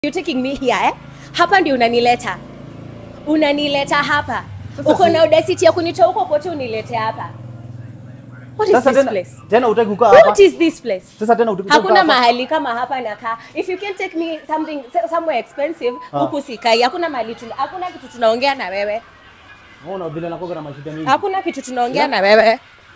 You taking me here eh? Hapa ndio unanileta. Unanileta hapa. Uko na audacity ya kunitoa huko kote unilete hapa. What is Sasa this tena, place? tena utaki kukaa hapa. What is this place? Sasa tena utaki kukaa Hakuna hapa. mahali kama hapa nakaa. If you can take me something somewhere expensive, Ah. huku sikai. Hakuna mahali tuna, hakuna kitu tunaongea na wewe. Unaona vile nakuwa na mashida mingi. Hakuna kitu tunaongea na wewe.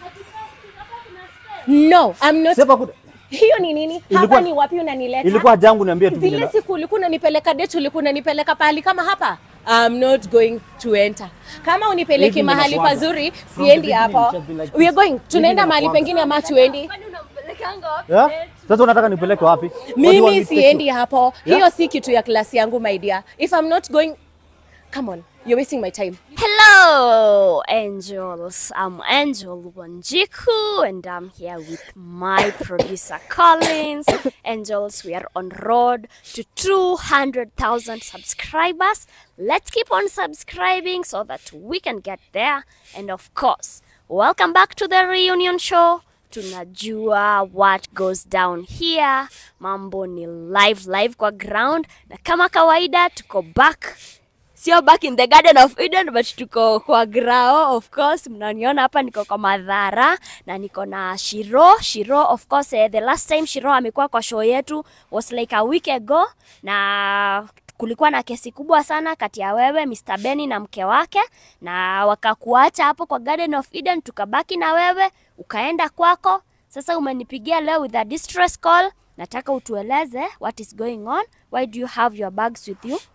No, I'm not. Sasa kuta- Hiyo ni nini? Ilikuwa- Hapa ni wapi unanileta? ilikuwa jangu niambie tu vile. Zile na- siku ulikuwa unanipeleka date, ulikuwa unanipeleka pahali kama hapa. I'm not going to enter. Kama unipeleki Hivi mahali ninakuaga. pazuri, From the siendi beginning hapo. it has been like We are this. going. Tunaenda Hivi mahali ninakuaga. pengine ama tuendi? Yeah? Sasa unataka nipeleke wapi? What do you want me Mimi to take siendi you? hapo. Yeah? Hiyo si kitu ya klasi yangu my dear. If I'm not going Come on. You're wasting my time. Hello, angels. I'm Angel Wanjiku, and I'm here with my producer Collins. Angels, we are on road to 200,000 subscribers. Let's keep on subscribing so that we can get there. And of course, welcome back to the reunion show. Tunajua what goes down here. Mambo ni live live kwa ground, na kama kawaida tuko back sio back in the garden of eden but tuko kwa grao of course mnaniona hapa niko kwa madhara na niko na shiro shiro of course eh, the last time shiro amekuwa kwa show yetu was like a week ago na kulikuwa na kesi kubwa sana kati ya wewe Mr. Benny na mke wake na wakakuacha hapo kwa Garden of Eden tukabaki na wewe ukaenda kwako sasa umenipigia leo with a distress call nataka utueleze what is going on why do you have your bags with you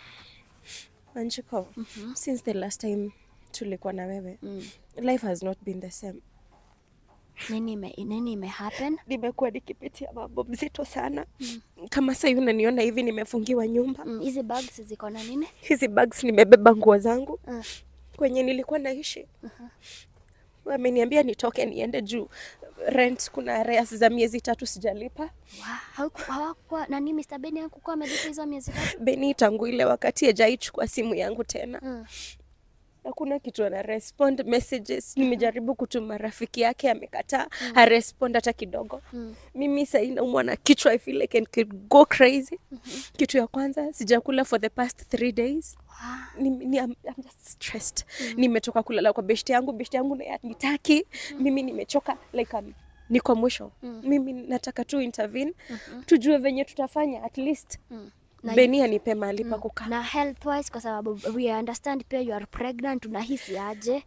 Anjiko, since the last time tulikuwa na wewe, life has not been the same. nini ime, nini ime happen Nimekuwa nikipitia mambo mzito sana. Kama sasa hivi unaniona hivi nimefungiwa nyumba. Mm, hizi bags ziko na nini Hizi bags nimebeba nguo zangu Mm. kwenye nilikuwa naishi. Wameniambia nitoke niende juu rent, kuna arrears za miezi tatu sijalipa. Wa- hauku- hawakuwa nani Mr. Benny hakukuwa amelipa hizo miezi tatu Beni tangu ile wakati hajaichukua simu yangu tena. Mm. Hakuna kitu ana respond messages. Nimejaribu kutuma rafiki yake amekataa, mm. harespond hata kidogo. Mm. Mimi sahii naumwa na kichwa, I feel like I could go crazy. Kitu ya kwanza sijakula for the past three days. Wa- Ni, ni, I'm, I'm just stressed. Nimetoka kulala kwa beshte yangu, beshte yangu naye nitaki. Mimi nimechoka like um, niko mwisho. Mimi nataka tu intervene, tujue venye tutafanya at least. Mm. Na- Beni anipe mahali pa kukaa. na health wise kwa sababu we understand pia you are pregnant unahisi aje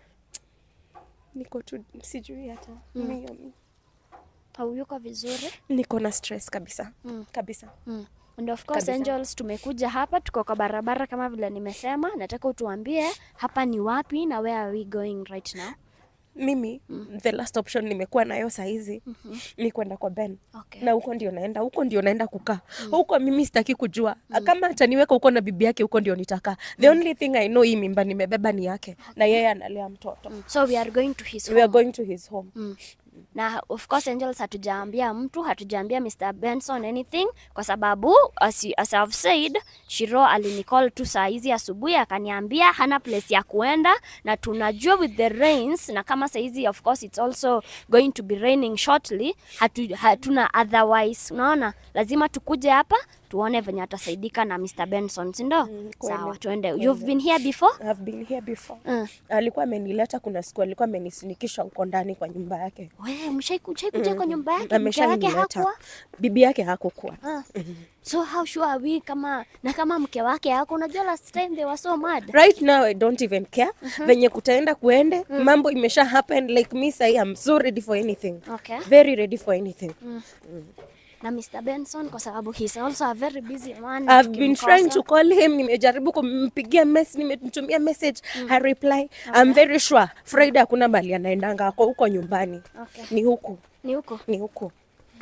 Niko tu sijui hata mimi, um, hauyuko vizuri niko na stress kabisa Mm. kabisa. mm. and of course Kabisa. angels tumekuja hapa tuko kwa barabara kama vile nimesema nataka utuambie hapa ni wapi na where are we going right now Mimi the last option nimekuwa nayo sahizi ni kwenda kwa Ben okay na huko ndio naenda, huko ndio naenda kukaa huko. Mimi sitaki kujua kama ataniweka huko na bibi yake, huko ndio nitakaa. The only thing I know, hii mimba nimebeba ni yake na yeye analea mtoto. so we are going to his We are home. going to his home. Mm. na of course angels hatujaambia mtu hatujaambia mr benson anything kwa sababu as, you- as I've said shiro alinicall tu saa hizi asubuhi akaniambia hana place ya kuenda na tunajua with the rains na kama saa hizi of course it's also going to be raining shortly hatu, hatuna otherwise unaona lazima tukuje hapa tuone venye atasaidika na mr benson sindo kweli, sawa tuende you've been here before I've been here before. Mm. Alikuwa amenileta, kuna siku alikuwa amenisinikisha huko ndani kwa nyumba yake. we mshaikuja kwa nyumba yake mke wake Ameshanileta. hakuwa Bibi yake hakukuwa. Ah. So how sure are we kama na kama mke wake yako unajua last time they were so mad. right now i don't even care venye kutaenda kuende mambo imesha happen like me say i'm so ready for anything Okay. very ready for anything Na Mr. Benson kwa sababu he's also a very busy man. I've been tukimkosa. trying to call him nimejaribu kumpigia mess nimemtumia message ha reply I'm very sure Friday hakuna mali anaendanga ako huko nyumbani Okay. ni huku Ni huko. ni huku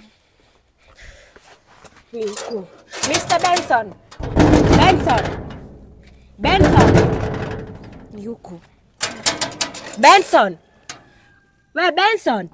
ni huku Mr. Benson Benson Benson ni huku Benson we Benson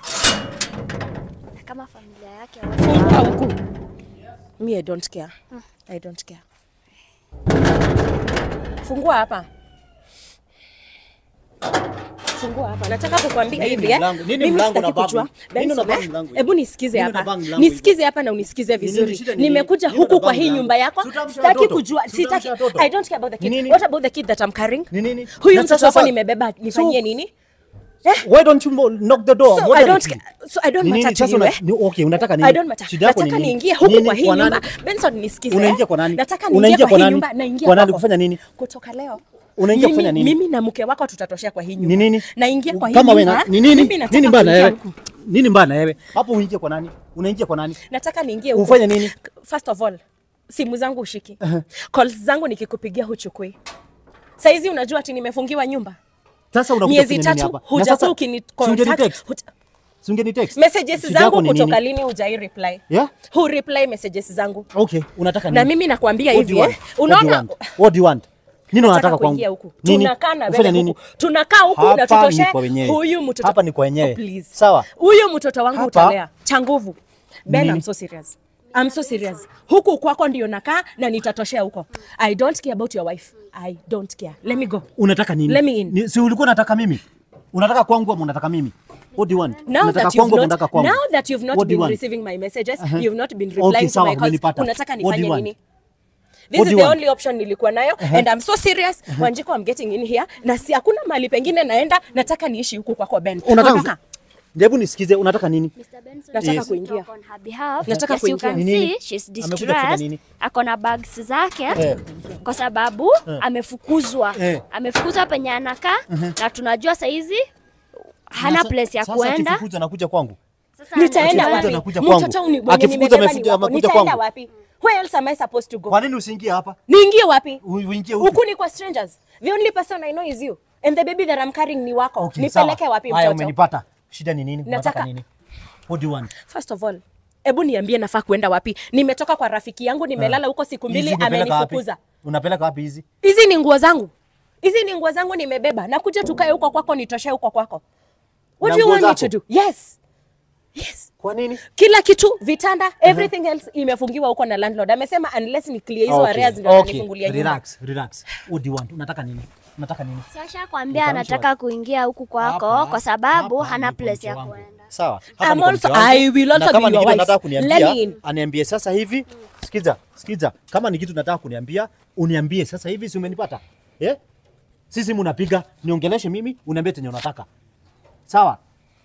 Na kama familia yake fungua huku me I don't care I don't care fungua hapa fungua hapa nataka kukwambia Nini hivi eh. mlango? Nini Mimi mlango sitaki na babu? kujua. Nini Benson, unabang eh, mlango hivi? hebu nisikize Nini hapa unabang mlango hivi? nisikize hapa na unisikize nini? vizuri Shida ni nini? nimekuja Nini huku unabang kwa hii mlango? nyumba yako Tutamsha sitaki watoto. kujua sitaki Tutamsha watoto. I don't care about the kid Nini? what about the kid that I'm carrying Ni nini? huyu Na mtoto sasa- wako nimebeba nifanyie nini Why don't you mo- knock the door? so What I are don't you- ca- so I don't Ni nini? matter to Sasa you una- eh ni- okay, unataka nini? I don't matter. Shida yako ni Nataka nini? niingie huku Nini? kwa hii Kwa nani? nyumba. Benson nisikize. Unaingia eh. kwa nani? Nataka Unaingia niingie kwa kwa hii nani? nyumba naingia Kwa nani kwako. kufanya nini? Kutoka leo. Unaingia Mimi- kufanya nini? Mimi na mke wako tutatoshea kwa hii nyumba. Ni nini? Naingia kwa hii Kama wewe nyumba. na- ni nini? Mimi nataka Nini mbaya na kuingia wewe? huku. Nini mbaya na wewe? Hapo unaingia kwa nani? Unaingia kwa nani? Nataka niingie huku. Ufanye nini? First of all, simu zangu ushiki. Calls zangu nikikupigia huchukui. Saizi unajua ati nimefungiwa nyumba. Sasa unakuja Miezi kufanya nini tatu hapa? Na sasa, hujakuwa ukini si ungeni contact. text? huja- Si ungeni text? Messages Shida yako zangu ni kutoka nini? lini hujai reply? Yeah? Hu reply messages zangu. Okay, unataka nini? Na mimi nakwambia What do hivi you eh. want? What do you Unaona want? What do you want? Nini unataka kwangu? kuingia huku. Nini? Tunakaa na Ufanye wewe nini? huku. Tunakaa huku na Hapa tutoshe ni kwa wenyewe. huyu mtoto. Hapa ni kwa wenyewe. Oh, please. Sawa. Huyu mtoto wangu Hapa- utalea cha nguvu. Ben, Nini? I'm so serious. I'm so serious. Huku kwako ndio nakaa na nitatoshea huko. I don't care about your wife. I don't care. Let me go. Unataka nini? Let me in. Ni, si ulikuwa unataka mimi? Unataka kwangu ama unataka mimi? What do you want? Now unataka that you've kwangu ama not, unataka kwangu? now that you've not What do you been want? receiving my messages, Uh-huh. you've not been Okay, replying to sawa, my calls. umenipata. Unataka What do nifanye you want? nini? This What is do the you want? only option nilikuwa nayo and I'm so serious. Wanjiko, I'm getting in here na si hakuna mahali pengine naenda, nataka niishi huku kwako Ben. Unataka Ondoka. Hebu nisikize, unataka nini? Mr. Benson, Nataka yes. kuingia. Talk on her behalf. Nataka Yes, you kuingia. can Ni nini? see she's Amekuja kufanya distressed. nini? Ako na bags zake Eh. kwa sababu amefukuzwa. Eh. Amefukuzwa penye anakaa na tunajua saizi hana Sasa- place ya sasa kuenda. akifukuzwa anakuja kwangu. Sasa Nitaenda anajua- Akifukuza wapi? anakuja kwangu. Mtoto uni- mwenye Akifukuza nimebeba ni amefuja- wako. amekuja Nitaenda kwangu. wapi? Where else am I supposed to go? Kwa nini usiingie hapa? Niingie wapi? U- Uingie huku. Huku ni kwa strangers. The only person I know is you. And the baby that I'm carrying ni wako. Okay, Nipeleke sawa. wapi Haya, mtoto? umenipata. Shida ni nini? Unataka Nataka- nini? What do you want? First of all, hebu niambie nafaa kuenda wapi? Nimetoka kwa rafiki yangu, nimelala huko siku mbili, Hizi unapeleka wapi? amenifukuza. Unapeleka wapi hizi? Hizi ni nguo zangu, hizi ni nguo zangu nimebeba, nakuja tukae huko kwako, nitoshe huko kwako. What Na do you nguo want me zako? to do? Yes. Yes. Kwa nini? Kila kitu, vitanda, everything else imefungiwa huko na landlord. Amesema unless ni clear hizo Okay, areas ndio okay. ananifungulia nyumba. Relax, relax. What do you want? Unataka nini? Unataka nini? Sasha kwambia Nitaamsha anataka kuingia huku kwako Hapa- kwa sababu hapa hana ni kwa place mke ya wangu. kuenda. Sawa. I'm Hapa ni kwa also- mke wangu. I will also Na kama be ni your kitu wife. nataka Let me kuniambia, in. aniambie sasa hivi. Sikiza, sikiza. Kama ni kitu nataka kuniambia, uniambie sasa hivi, si umenipata? Eh? Sisi munapiga, niongeleshe mimi, uniambie chenye unataka. Sawa?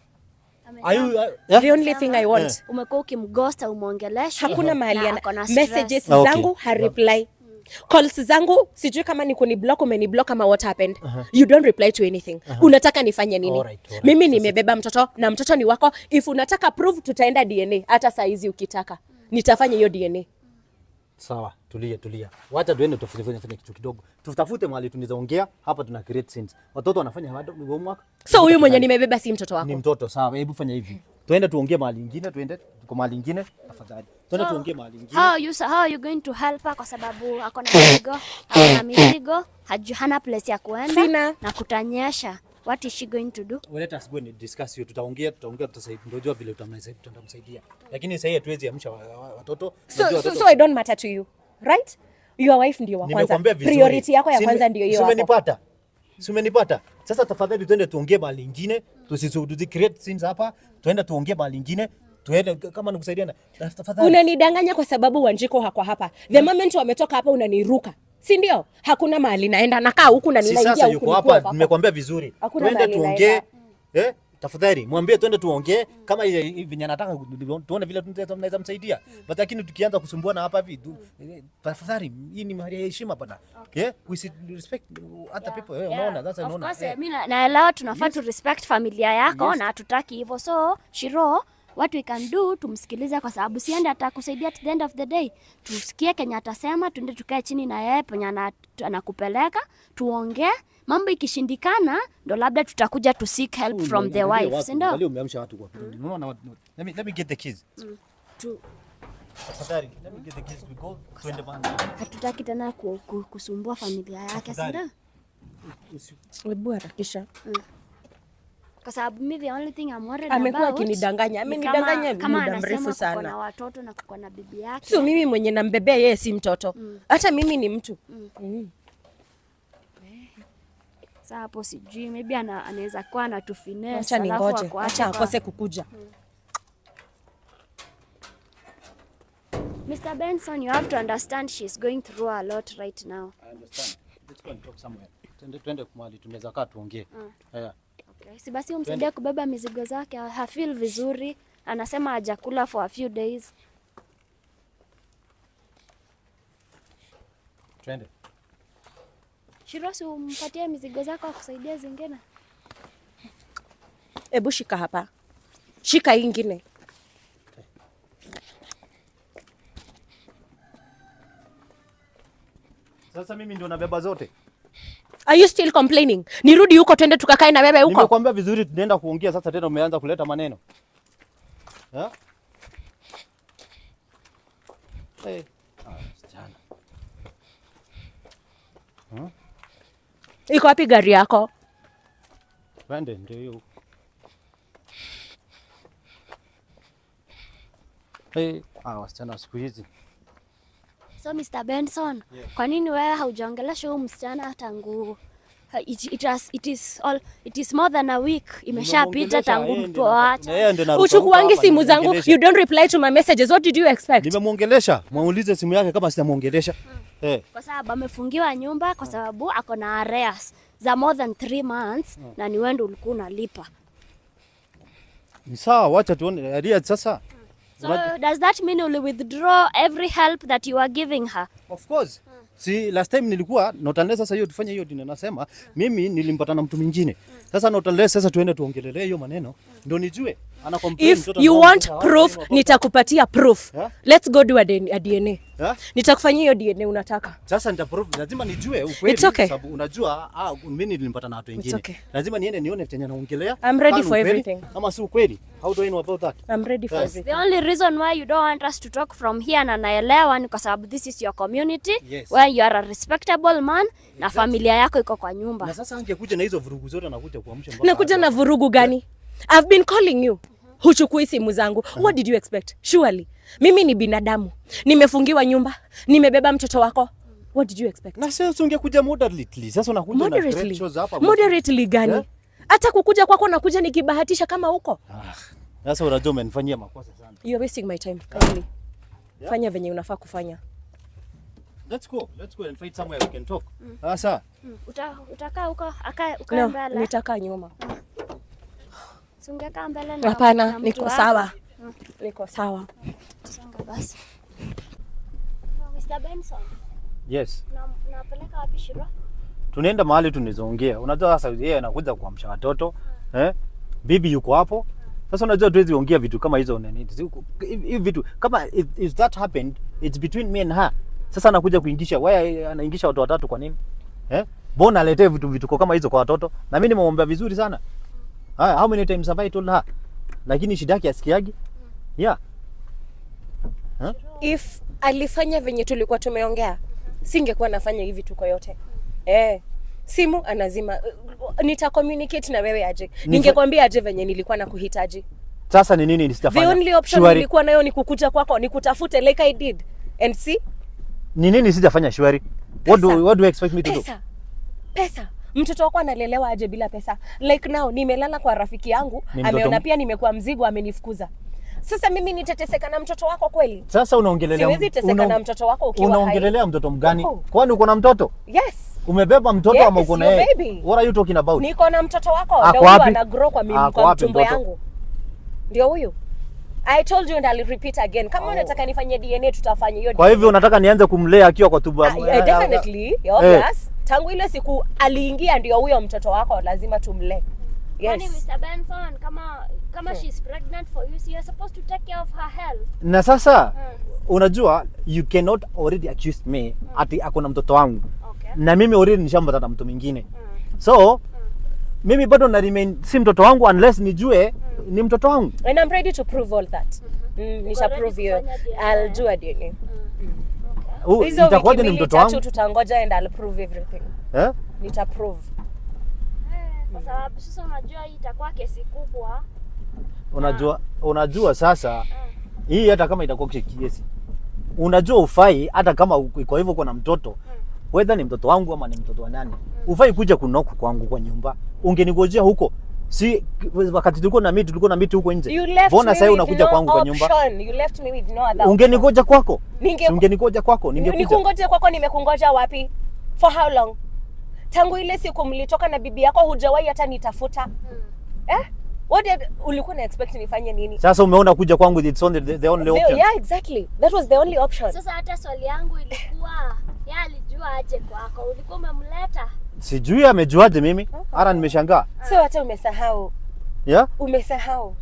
Are you, uh, yeah? The only thing I want. Umekuwa ukimghosta umwongeleshe. hakuna mahali na ana ako na stress. messages Okay. zangu hareply calls zangu sijui kama ni kuniblock umeniblock ama what happened you don't reply to anything unataka nifanye nini Alright, alright. mimi nimebeba mtoto na mtoto ni wako if unataka prove tutaenda dna hata saa hizi ukitaka nitafanya hiyo dna Sawa, tulia tulia. Wacha tuende tufanye fanye fanye kitu kidogo. Tutafute mahali tunaweza ongea, hapa tuna create scenes. Watoto wanafanya bado homework. so huyu mwenye nimebeba si mtoto wako ni mtoto sawa, hebu fanya hivi. Tuende tuongee mahali ingine, tuende kwa mahali ingine tafadhali. Tuende tuongee mahali ingine. How you, how are you going to help her kwa sababu ako na mizigo, ako na mizigo, haju, hana place ya kuenda Sina. na kutanyesha. What is she going to do? Well, let us go and discuss hiyo. Tutaongea, tutaongea, tutasaidia. Ndio jua vile tutamsaidia, tutamsaidia. Lakini sasa hatuwezi amsha wa- wa- watoto. so, Unajua so, watoto- so I don't matter to you right your wife ndio wa kwanza Nimekwambia vizuri. priority yako ya Si kwanza nime- ndio si hiyo hapo umenipata? Si umenipata? Sasa tafadhali tuende tuongee mahali ingine, tusisu tusi create scenes hapa, tuende tuongee mahali ingine, tuende kama nikusaidiana. Tafadhali. unanidanganya kwa sababu wanjiko hako hapa the moment wametoka hapa unaniruka si ndio hakuna mahali naenda nakaa huku na si ninaingia sasa huku yuko nikiwa hapa, kwako. nimekwambia vizuri. Hakuna Twende mahali tuongee. naenda. Eh? Tafadhali mwambie twende tuongee kama ile- hivi venye anataka tuone vile tunaweza tunaweza msaidia. But lakini tukianza kusumbuana hapa hivi tu- eh, tafadhali hii ni mahali ya heshima bana. Yeah? We should respect other people. Eh, unaona? Sasa Of unaona. course, Eh. eh, mi na- naelewa tunafaa tu respect familia yako na hatutaki hivyo so Shiro what we can do tumsikilize kwa sababu siende atakusaidia at the end of the day tusikie kenye atasema tuende tukae chini na yeye penye ana- anakupeleka tuongee mambo ikishindikana ndo labda tutakuja to seek help from the Angalia wife watu, si ndio angalia umeamsha watu kwa. Unaona watu. Let me let me get the keys. Tu- Tafadhali, let me get the keys we go. Twende bana. hatutaki tena ku, ku, kusumbua familia yake si Tafadhali. ndio Usi- Hebu harakisha kwa sababu mi the only thing I'm worried Amekuwa about akinidanganya. ni Amenidanganya kama- kama muda anasema mrefu kuko sana. na watoto na kuko na bibi yake sio mimi mwenye nambebea yeye si mtoto hata mimi ni mtu mm. Sasa hapo sijui, maybe ana, anaweza kuwa anatufinesse Acha alafu ningoje, ako acha hapa. akose kukuja. Mr. Benson, you have to understand she's going through a lot right now. I understand. Let's go and talk somewhere. Twende twende mahali tunaweza kaa tuongee. Yeah. Okay. Si basi umsaidie kubeba mizigo zake, hafeel vizuri, anasema hajakula for a few days. Twende. Shirosi, umpatie mizigo zako akusaidia zingine. Ebu shika hapa, shika hii ingine. Sasa mimi ndio nabeba zote. Are you still complaining? Nirudi huko twende tukakae na wewe huko. Nimekwambia vizuri tunaenda kuongea sasa tena umeanza kuleta maneno. Ha? Hey. Ah, msichana. Iko wapi gari yako? Twende ndio hiyo. Hey. Ah, wasichana siku hizi. So Mr. Benson, kwa nini wewe haujaongelesha huyu msichana tangu ha- it, it, has, it, is all, it is more than a week imeshapita tangu mtu waacha. Uchukuangi simu zangu, you don't reply to my messages. What did you expect? Nimemwongelesha, muulize simu yake kama sitamwongelesha. Eh. Kwa sababu amefungiwa nyumba kwa sababu ako na arrears za more than three months na ni wewe ndio ulikuwa unalipa. Ni sawa, wacha tuone Aria sasa. So does that mean you'll withdraw every help that you are giving her? Of course. Si last time nilikuwa not unless sasa hiyo tufanye hiyo dini nasema mimi nilimpata na mtu mwingine. Sasa not unless sasa tuende tuongelelee hiyo maneno ndio nijue ana complain If mtoto you wangu want sasa, proof, hawa- nitakupatia proof. Yeah? Let's go do a DNA. A DNA. Yeah? Nitakufanyia hiyo DNA unataka. Sasa nita proof lazima nijue ukweli It's okay. sababu unajua ah, mimi nilimpata na watu wengine. okay. Lazima niende nione chenye naongelea. I'm ready kama ni for ukweli, everything. Ama si ukweli. How do I know about that? I'm ready for Yes. everything. The only reason why you don't want us to talk from here na naelewa ni kwa sababu this is your community Yes. where you are a respectable man na familia yako iko kwa nyumba. Na sasa angekuja na hizo vurugu zote anakuja kuamsha mpaka Nakuja hapa. na vurugu gani? I've been calling you. Huchukui simu zangu. What did you expect? Surely. Mimi ni binadamu. Nimefungiwa nyumba. Nimebeba mtoto wako. What did you expect? Na sasa ungekuja moderately. Sasa unakuja na great Moderately. shows hapa. Moderately gani? Eh? Hata kukuja kwako nakuja nikibahatisha kama huko. Ah, Sasa unajua umenifanyia makosa sana. You're wasting my time. Kindly. Fanya venye unafaa kufanya. Let's go. Let's go and find somewhere we can talk. Sasa Uta, utakaa huko aka ukae No, mbele. nitakaa nyuma. Si ungekaa mbele na Hapana, na mtu niko wako. sawa. Niko sawa. Songa basi. So, Mr. Benson, yes. na- unapeleka wapi Shiro? Tunaenda mahali tunazoongea. Unajua sasa yeye anakuja kuamsha watoto. Eh? Bibi yuko hapo. Sasa unajua tuwezi ongea vitu kama hizo nini. Hivi vitu kama if, if that happened it's between me and her. Sasa anakuja kuingisha why anaingisha watu watatu kwa nini? Eh? Mbona aletee vitu vituko kama hizo kwa watoto? Na mimi nimemwambia vizuri sana. Haya, how many times have I told her? Lakini shida yake asikiagi. Yeah. If alifanya venye tulikuwa tumeongea, singekuwa nafanya hivi tuko yote. Eh, simu anazima. Nita communicate na wewe aje. Ningekwambia aje venye nilikuwa nakuhitaji. Sasa ni nini The sitafanya? only option Shwari. nilikuwa nayo ni kukuja kwako, ni kutafute like I did. And see, Ni nini sijafanya shwari? What Pesa. do, what do you expect me to do? pesa. Pesa. Mtoto wako analelewa aje bila pesa? Like now nimelala kwa rafiki yangu, Ni mtoto ameona m- pia nimekuwa mzigo, amenifukuza. Sasa mimi nitateseka na mtoto wako kweli? Sasa unaongelelea Siwezi teseka una- na mtoto wako ukiwa hai. unaongelelea mtoto mgani? Oh. Kwani uko na mtoto? Yes. Umebeba mtoto Yes, ama uko na your yeye? baby. What are you talking about? Niko na mtoto wako Ako ndio huyu wapi? ana grow kwa, mimi, Ako kwa wapi mtumbo mtoto? yangu. Ndio huyu. I told you and I'll repeat again. Kama unataka nifanye DNA tutafanya hiyo. Kwa DNA. hivyo unataka nianze kumlea akiwa kwa tumbo? Ah, yeah, definitely. Obvious. Tangu ile siku aliingia ndio huyo mtoto wako lazima tumlee. Kwani Yes. Mr. Benson kama kama she's pregnant for you, so you're supposed to take care of her health. Na sasa Mm. unajua you cannot already accuse me ati ako na mtoto wangu. Okay. Na mimi already nishampata na mtu mwingine. Mm. So mimi bado na remain si mtoto wangu unless nijue ni mtoto wangu. And I'm ready to prove all that. Mm, nisha ready prove hiyo. kufanya DNA. I'll do a DNA. Huu Hizo wiki itakuwaje ni mbili mtoto tatu wangu? tutangoja and I'll prove everything. Eh? Nita prove. Eh, Kwa sababu sasa unajua hii itakuwa kesi kubwa. Unajua unajua sasa hii hata kama itakuwa kiesi unajua ufai hata kama u- kwa hivyo uko na mtoto whether ni mtoto wangu ama ni mtoto wa nani, ufai kuja kunoku kwangu kwa nyumba. Ungenigojea huko, si wakati tulikuwa na miti, tulikuwa na miti huko nje. You left Mbona me sasa with unakuja no kwangu kwa nyumba? option. You left me with no other Ungenigoja kwako, Ninge- si ungenigoja kwako, ningekuja. nikungoje kwako nimekungoja wapi for how long tangu ile siku mlitoka na bibi yako hujawahi hata nitafuta eh? What did, ulikuwa na expect nifanye nini Sasa umeona kuja kwangu, it's only the, the only The- option. yeah exactly that was the only option Sasa hata swali yangu ilikuwa yeye alijua aje kwako, ulikuwa umemleta Sijui amejuaje mimi, hata nimeshangaa. so hata umesahau Yeah? umesahau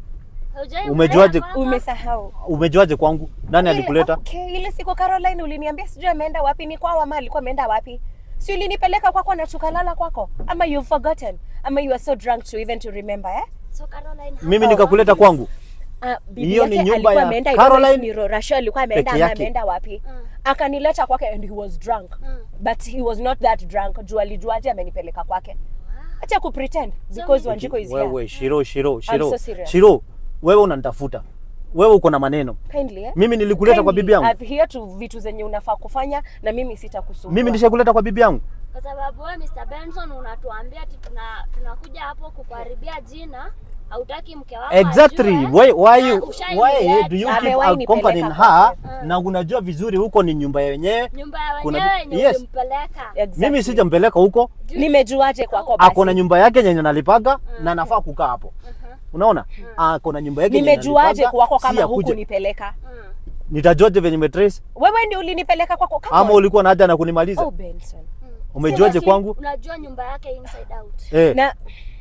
Hujai Umejuaje- mleta kwako? umesahau Umejuaje kwangu? Nani Ile- alikuleta? okay, ile siku Caroline uliniambia sijui ameenda wapi ni kwao ama alikuwa ameenda wapi si ulinipeleka kwako na tukalala kwako ama you've forgotten ama you are so drunk to even to remember eh? So Caroline, how Mimi about nikakuleta this? kwangu. Ah, bibi Hiyo ni yake nyumba alikuwa ya ameenda, I Caroline don't know if ni Rorasho alikuwa ameenda peke ama yake. ameenda wapi Mm. akanileta kwake and he was drunk Mm. but he was not that drunk juu alijuaje amenipeleka kwake acha kupretend because Wanjiko is here Wewe Shiro, Shiro, Shiro. so serious. Shiro, wewe unanitafuta. Wewe uko na maneno. kindly eh? Mimi nilikuleta kwa Kindly, bibi yangu. I've here to vitu zenye unafaa kufanya na mimi sitakusumbua Mimi nishakuleta kwa bibi yangu. Kwa sababu wewe Mr. Benson unatuambia ati tuna tunakuja hapo kukuharibia jina, hautaki mke wako Exactly. ajue, Why why na you ushainileta. why do you keep Amewahi accompanying nipeleka her kwake. na unajua vizuri huko ni nyumba yenyewe. nyumba ya Kuna- wenyewe yenye yes. ulimpeleka. Exactly. Mimi sijampeleka huko. nimejuaje kwako basi Ako na nyumba yake yenye nalipaga na nafaa kukaa hapo. Mhm. Unaona? Ako na nyumba yake yenye nimejuaje nalipaga, kwako si kama ya huku kuja. nipeleka Mm. Nitajuaje venye nimetrace wewe ndio ulinipeleka kwako Come ama on. ulikuwa na haja na kunimaliza? oh Benson Umejuaje Sasa si kwangu? Unajua nyumba yake inside out. Eh. na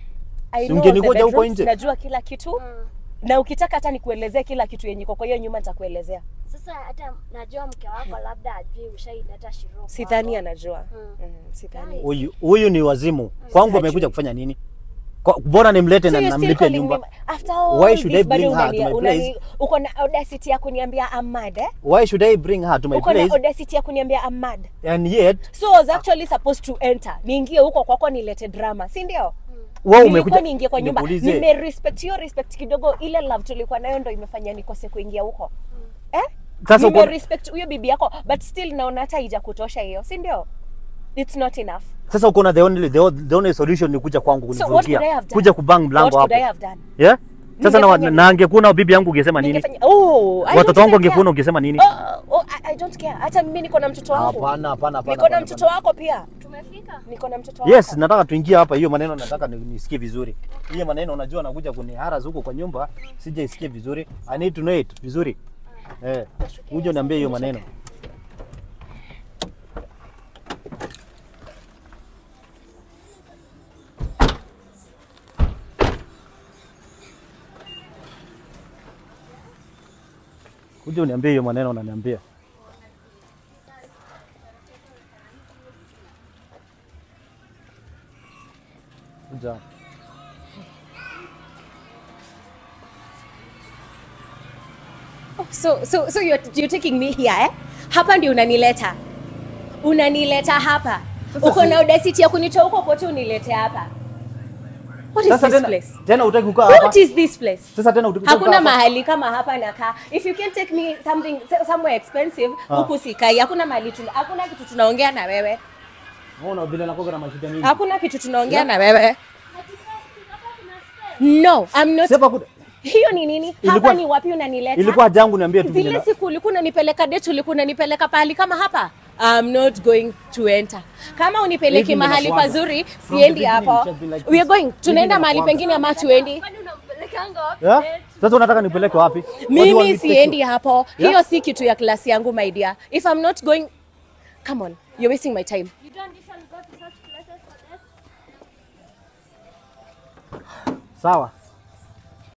I Si know ungenikoja the huko bedrooms, nje? najua kila kitu Mm. na ukitaka hata nikuelezee kila kitu yenye iko kwa hiyo nyuma nitakuelezea Sasa hata najua mke wako labda ajui ushaileta Shiro. sidhani kwako. anajua Mm. mm, sidhani Huyu huyu ni wazimu. Kwangu Hajui. amekuja kufanya nini? Kwa- Bora nimlete So na you're still namlipia calling nyumba. me after all Why should this, I bring bado her to unani- my unani- place? uko na audacity ya kuniambia I'm mad eh? Why should I bring her to my uko na place audacity ya kuniambia I'm mad and yet so I was actually supposed to enter niingie huko kwako nilete drama si ndio wewe nilikuwa umekuja niingie kwa nyumba nikuulize, nimerespect hiyo respect kidogo ile love tulikuwa nayo ndo imefanya nikose kuingia huko eh? Sasa uko- nimerespect huyo bibi yako but still naona hata haija kutosha hiyo si ndio it's not enough Sasa uko na the only the, only- the only solution ni kuja kwangu So what could I kunivurugia. have done? Kuja kubang mlango what could I hapo. have done Yeah? Sasa na, Ningefanya na angekuwa na bibi yangu ungesema nini? Ningefanya- oh, I Watoto don't wangu even angekuwa care. ungesema nini? Oh, oh, I, I don't care. Hata mimi niko na mtoto wangu. Hapana, hapana, hapana. Niko na hapana, mtoto wako pia. Tumefika. Niko na mtoto wako. Yes, nataka tuingie hapa. Hiyo maneno nataka ni- nisikie vizuri. Hiyo maneno unajua nakuja kuniharas huko kwa nyumba, sijaisikia vizuri. I need to know it vizuri. Eh, uje uniambie hiyo maneno. Uje uniambie hiyo maneno unaniambia. Kuja. Oh, so so so you're, you're taking me here eh? Hapa ndio unanileta. Unanileta hapa. Sasa Uko si- na audacity ya kunitoa huko kote unilete hapa. What is Sasa this tena place? tena utaki kukaa hapa? What is this place? Sasa tena utaki kukaa Hakuna hapa? mahali kama hapa nakaa. If you can take me something somewhere expensive, Ah. huku sikai. Hakuna mahali tuna, hakuna kitu tunaongea na wewe. Unaona vile nakoga na mashida mingi. Hakuna kitu tunaongea na wewe. No, I'm not. Sasa kuda- Hiyo ni nini? Hapa Ilikuwa- ni wapi unanileta? ilikuwa jangu niambie tu vile zile na- siku ulikuwa unanipeleka date, ulikuwa unanipeleka pahali kama hapa. I'm not going to enter. Kama unipeleki Hivi mahali ninakuaga. pazuri, From the siendi beginning hapo. it has been like We are this. going. Tunaenda Hivi mahali ninakuaga. pengine ama tuendi? Kwani unampelekanga wapi? Yeah? date? Sasa unataka nipeleke wapi? What do you want me Mimi to take siendi you? hapo. Yeah? Hiyo si kitu ya klasi yangu my dear. If I'm not going Come on. You're wasting my time. You don't usually go to such places for that? Sawa.